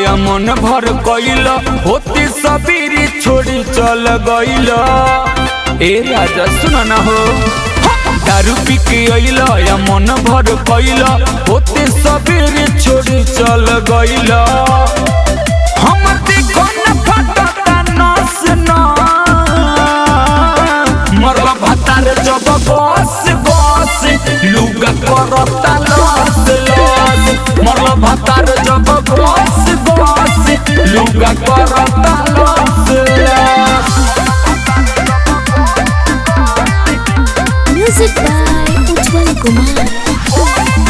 या मन भर कइल होती सबीरी छोड़ी चल गइल ए राजा सुन न हो दारू पी के अइल या मन भर कइल होती सबीरी छोड़ी चल गइल हम देखो न फटता नस न मरला भातार जब बस बस लुगा करता लस लस मरला भातार जब बस बस लुगा करता लस लस Music by Ujjwal Kumar.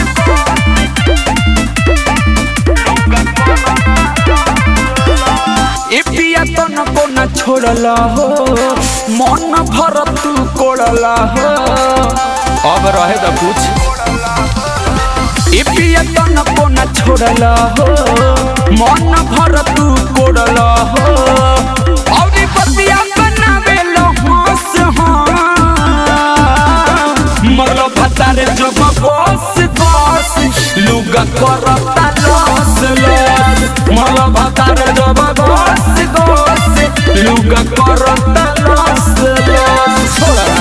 ए पिया तो न को न छोड़ला हो मन भर तू कोड़ला हो अब रहे तो कुछ ए पिया तो न को न छोड़ला हो मन भर तू कोड़ला हो औरी बतिया बनावे लो हंस हाँ मरलो भतारे जो बस बस लुगा करता लस लस मरलो भतारे जो बस बस लुगा करता लस लस छोड़ा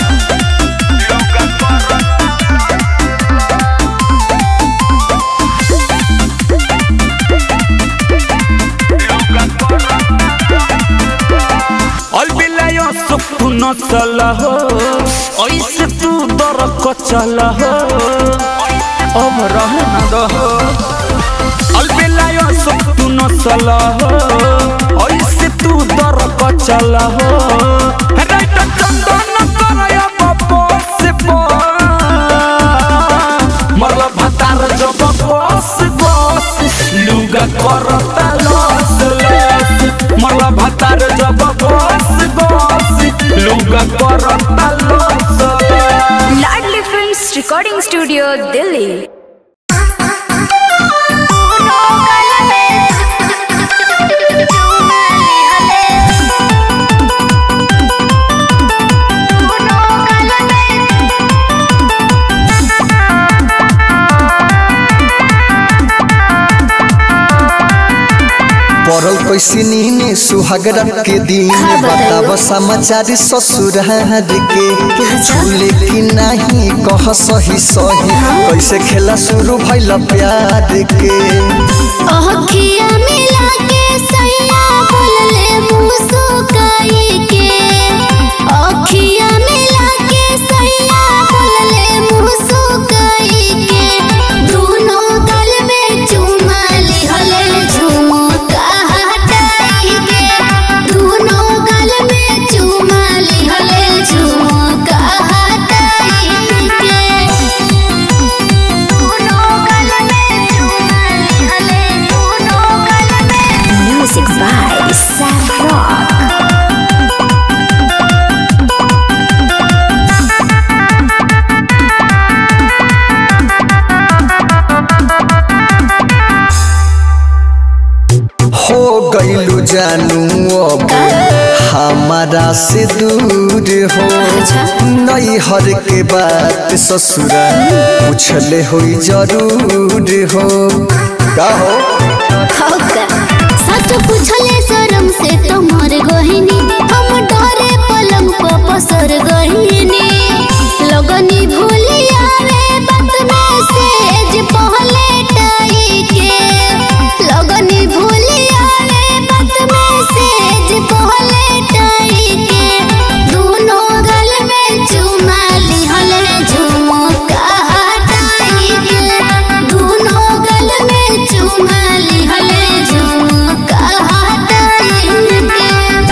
अलबिलायो सुखु न चल हो ऐसे तू दर कचल हो अब रह न दहो अलबिलायो सुखु न चल हो ऐसे तू दर कचल हो राइट चंदन करय बपस मरल भतार जब बस बस लुगा करता लस लस मरल भतार जब बस बस लुगा करता लस लस Ladli films recording studio Delhi पड़ल कैसे नीने सुहागरा के दिन बताब समाचार ससुरार के झूले कि नहीं कह सही सही कैसे खेला शुरू भइल प्यार के अखिया मिला के सैया बोलले मुस्काई के अखिया मिला के सैया बोलले मुस्काई के दोनों गल में चुमा लिहले झुमका हटाई के दोनों गल में चुमा लिहले झुमका हटाई के Music by Sam Rock. हो गइलू जानू अब हमारा से दूर हो नई हर के बात ससुरा पूछले हो जरूर हो का हो सच पूछले शरम से तुम्हार गहिनी हम डरे पलंग पर पसर गहिनी लगनी भूलिया रे बात में सेज पहले टाई के लगनी भूलिया रे बात में सेज पहले टाई के दोनों गल में चुमा लिहले झुमका हटाई के दोनों गल में चुमा लिहले झुमका हटाई के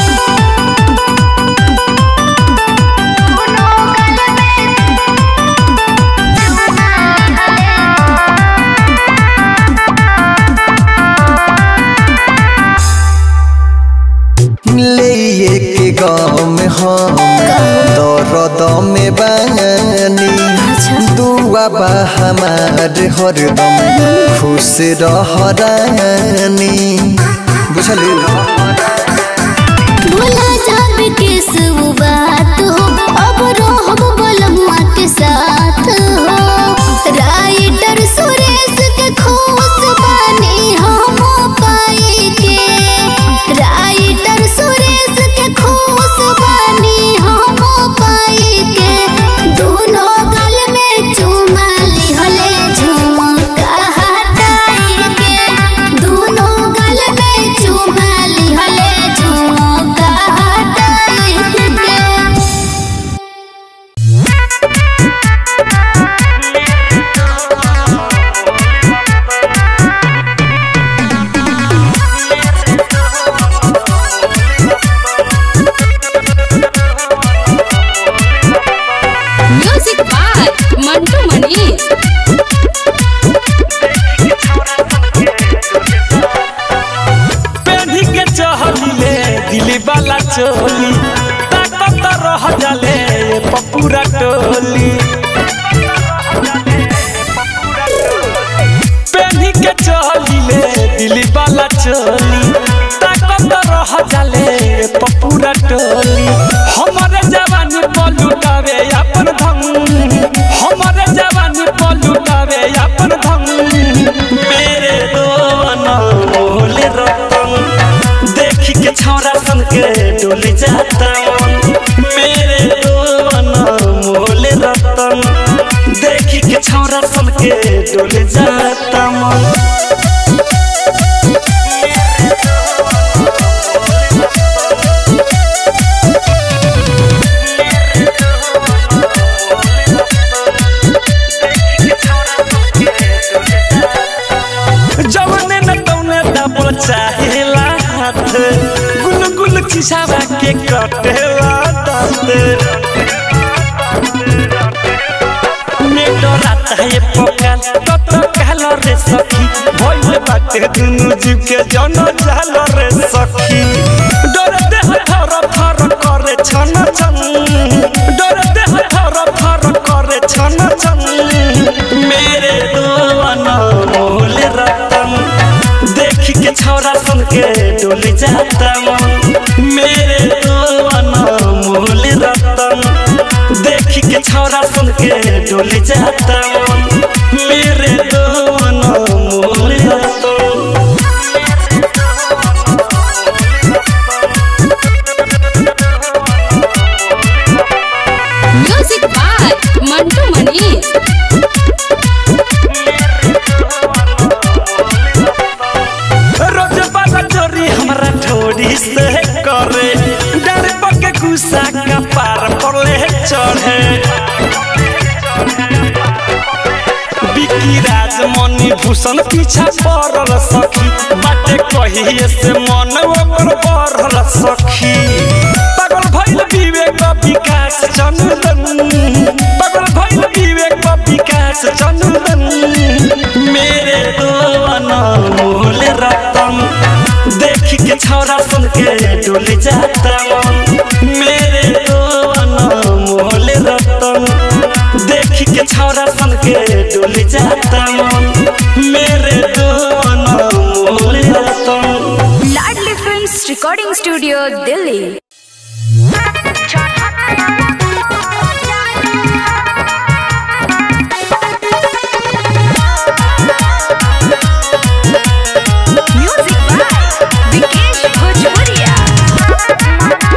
ले के गाँव में हम दर्द में बानी दुआ बा हमार हरदम खुश रह रानी बुझली भुला जाबे के सब बात हो अब रहब बलमुआ के साथ हो राइटर सुरेश के खुश बानी हम पाए मंटू मनीष पेढ़ी के चहलिले दिली वाला चोली ताकत रह जाले पपूरा टोली पेढ़ी के चहलिले दिली वाला चोली ताकत रह जाले पपूरा टोली हमारे जवानी पलुटावे अपन धम हमारे जवानी पलुटावे अपन धम मेरे दो अनमोल रतन देखी के छौरा सन के डोल जाता मन मेरे दो अनमोल रतन देखी के छौरा सन के डोल जाता मन जवने न तौने दबल चाहेला हाथ गुल गुल खिसावा के कटेला दांत नेटो रात है पकाल तत कहल रे सखी भइल बाटे दुनु जीव के जन जाल रे सखी डर देह थर थर करे छन छन डर देह थर थर करे छन छन मेरे दो अनमोल रतन देखी के छौरा सुन के डोल जाता मन मेरे दो अनमोल रतन देखी के छौरा सुन के डोल जाता मन मेरे दो अनमोल रतन म्यूजिक बाय मंटू मनीष रोज बाबा चोरी हमरा ठोरी से करे डर पके गुस्सा का पार पड़ले चढ़े बिकी राज मनी भूषण पीछा पड़ल सखी बाटे कहिए से मन ओकर बढ़ल सखी पागल भइल विवेक विकास चंदन पागल भइल विवेक विकास चंदन मेरे दो अनमोल रतन देखी के छौरा सुन के डोल जाता मन मेरे दो अनमोल रतन देखी के छौरा सुन के डोल जाता मन मेरे दो अनमोल रतन Ladli films recording studio Delhi music by Vikesh Bhojpuriya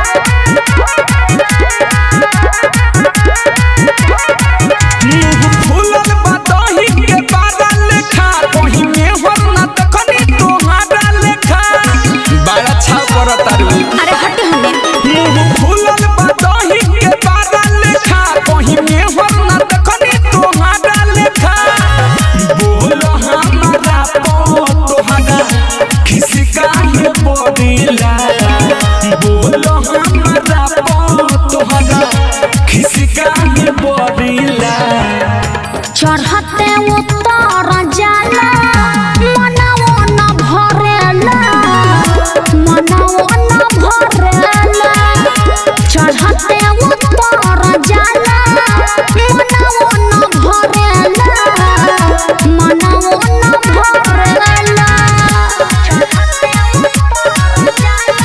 फूलल बदही के बारा लेखा कहीं में होना तखनी तोहारा लेखा बड़ा छाव करत तारू अरे हटे हमें मुंह फूलल बदही के बारा लेखा कहीं में होना तखनी तोहारा लेखा बोलो हमारा पो तोहारा किसी का ये बोलिला बोलो हमारा पो तोहारा किसी का ये बोलिला चढ़ते उतर जाला मनवो न भरेला मनवो न भरेला चढ़ते उतर जाला मनवो न भरेला मनवो न भरेला चढ़ते उतर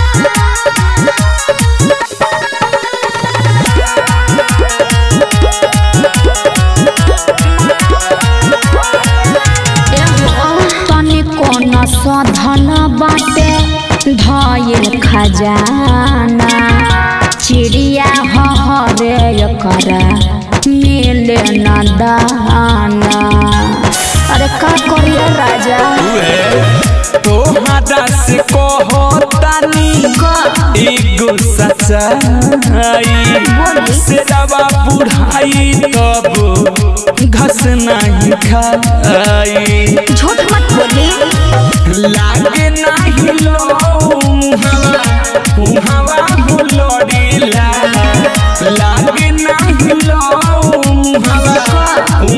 तनिको न सधन बाटे धयल खजाना चिड़िया हरे करा मिले न दाना अरे का करिए राजा तोहरा से कहतानी एगो सच्चाई से दवा बुढ़ाई तब घस नहीं खाई झूठ मत बोली लागे नहीं लो मुहवा मुहवा हुलड़ीला लागे नहीं लो मुहवा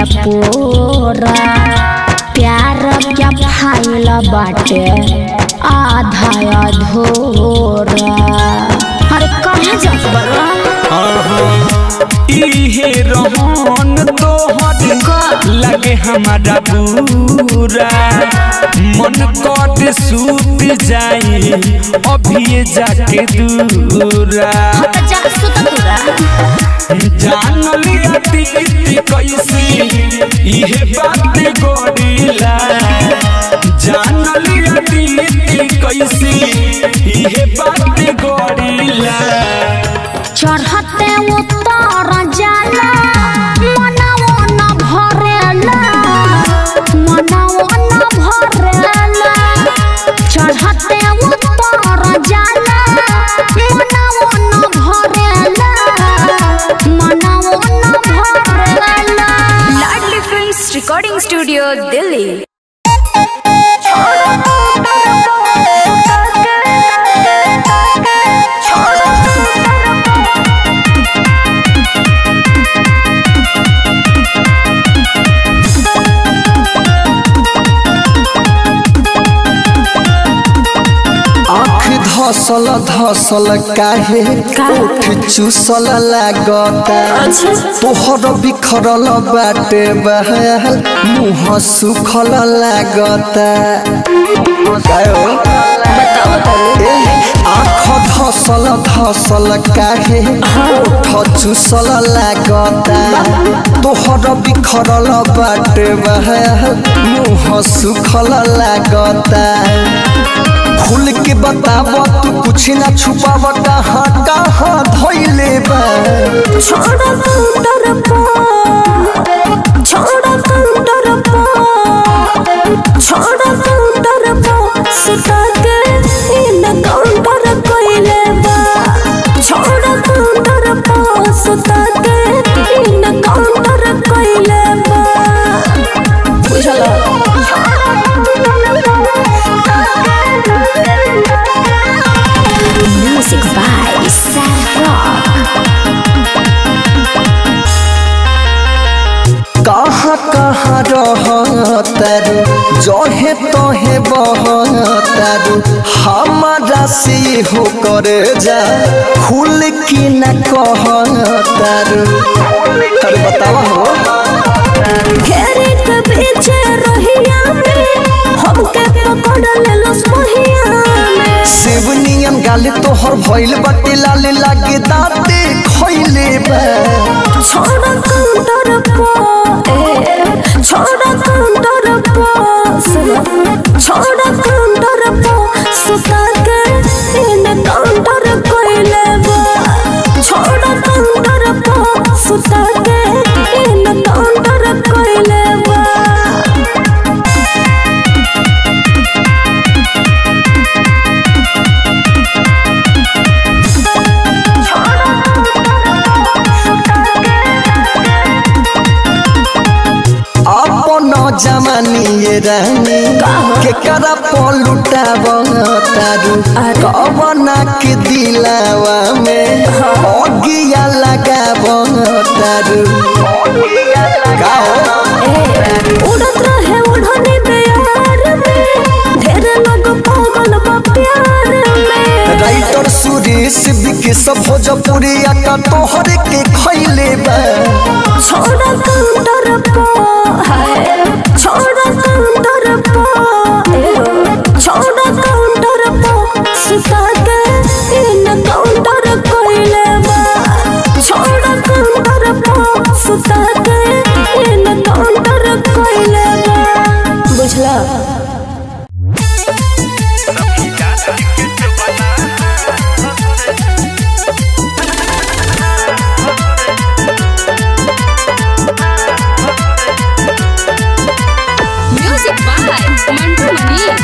पूरा प्यार क्या फाइल बाटे आधा अधूरा अरे कहाँ जात बड़ा इहे रहन तोहर लगे हमारा बुरा मन कट सूत जाई अभी जाके दूरा हाँ तो जा सुत पूरा जान लिया दीदी कैसी इहे बात गोरीला जान लिया दीदी कैसी इहे बात गोरीला चढ़ते उतर जाला मनवो न भरेला मनवो न भरेला चढ़ते उतर जाला मनवो न भरेला मनवो न भरेला Ladli films recording studio Delhi आँख धसल धसल काहे ओठ चूसल लागता तोहर बिखरल बाटे बहाल मुँह सुखल लागता काहे ए, आँख धसल धसल काहे ओठ चूसल लागता तोहर बिखरल बाटे बहाल मुँह सुखल लागता खुल के बताब तू कुछ ना छुपाव कहाँ कहाँ धोइले बा छोड़ा काउंटर पर छोड़ा काउंटर पर छोड़ा काउंटर पर सुता के इन काउंटर कोइले बा छोड़ा काउंटर पर सुता के इन काउंटर कोइले बा बुझला Music by Sam Rock. कहाँ कहाँ रहतारू जहे तहे बहतारू हमारा से हो करे जा खुल की न कहतारू अरे बतावा हो घेरे के पीछे रहिया में हमके पकड़ ले लो पहिया में शिवनियन गाले तोहर भइल बाटे लाले लागे दाते खइले बा छोड़ा काउंटर पर ए छोड़ा काउंटर पर सुनो छोड़ा काउंटर पर सुता के इन काउंटर कोइले बा छोड़ा काउंटर पर सुता के इन काउंटर कोइले बा अपन जमानी ये रानी के करा पलुटाव तारू कवना के दिलावा में अगिया लगाव तारू का हो उड़त रहे उड़ने बेयार में ढेर लोग पागल बा प्यार में राइटर सुरेश विकेश भोजपुरी का तोहर के खैले बा छोड़ा काउंटर पर हाय छोड़ा काउंटर पर ए हो, छोड़ा काउंटर पर सुता के इन काउंटर कोइले बा छोड़ा काउंटर पर सुता के इन काउंटर कोइले बा बुझला म्यूजिक बाय मंटू मनीष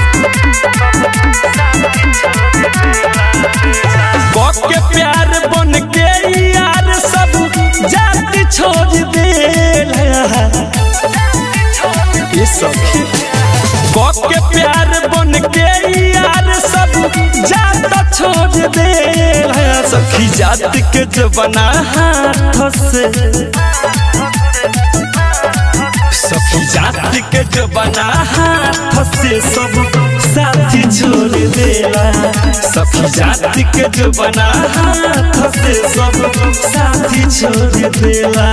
कब के प्यार बन के यार सब जाति छोड़ दे ये सखी कब के प्यार बन के यार सब जात छोड़ दे सखी जात के जबना हाथ से सखी जाति के जो बना हाथ से सब साथी छोड़ देला सखी जाति के जो बना हाथ से सब साथी छोड़ देला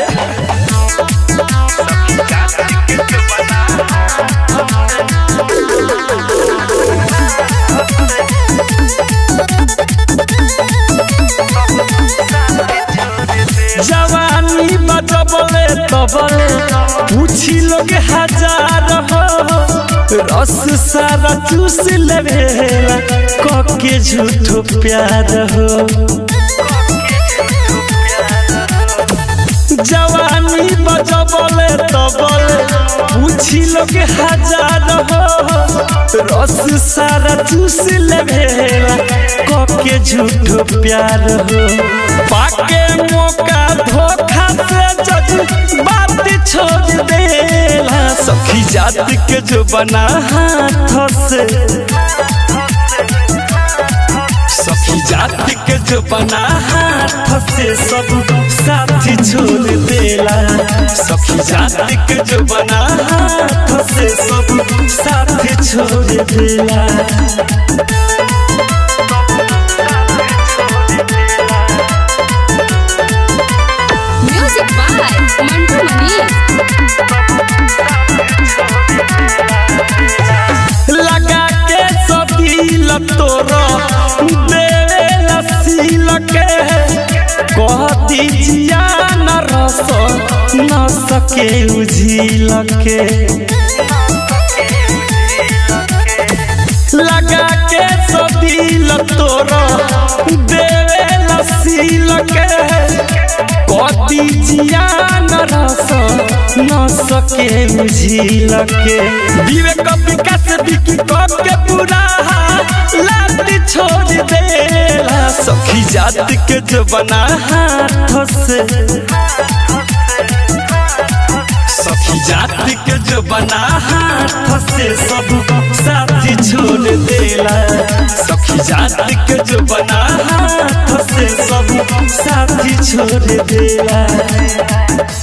जवानी बजबले तबले पूछी लोग हजार हो रस सारा चूस लेवेला कके झूठो प्यार हो जवानी बजबले तबले पूछी लोग हजार हो रस सारा चूस लेवेला कके झूठो प्यार हो पाके मौका धोखा से जज बात छोड़ देला सखी जात के जो बना हाथ से सखी जाति के जो बना हाथ से सब साथी छोड़ देला सखी जाति के जो बना हाथ से सब साथी छोड़ देला म्यूजिक बाय मंटू मनीष लगा के सतील तोरो देवेला सील के कह दीजिया न रस न सके उझिल के लगा के सतील तोरो देवेला सील के कह दीजिया न रस न सके उझिल के विवेक विकास बिकी कब के पूरा लात छोड़ देला सखी जात के जो बना हाथ से सखी जाति के जो बना हाथ से सब साथी छोड़ देला सखी जाति के जो बना हाथ से सब साथी छोड़ देला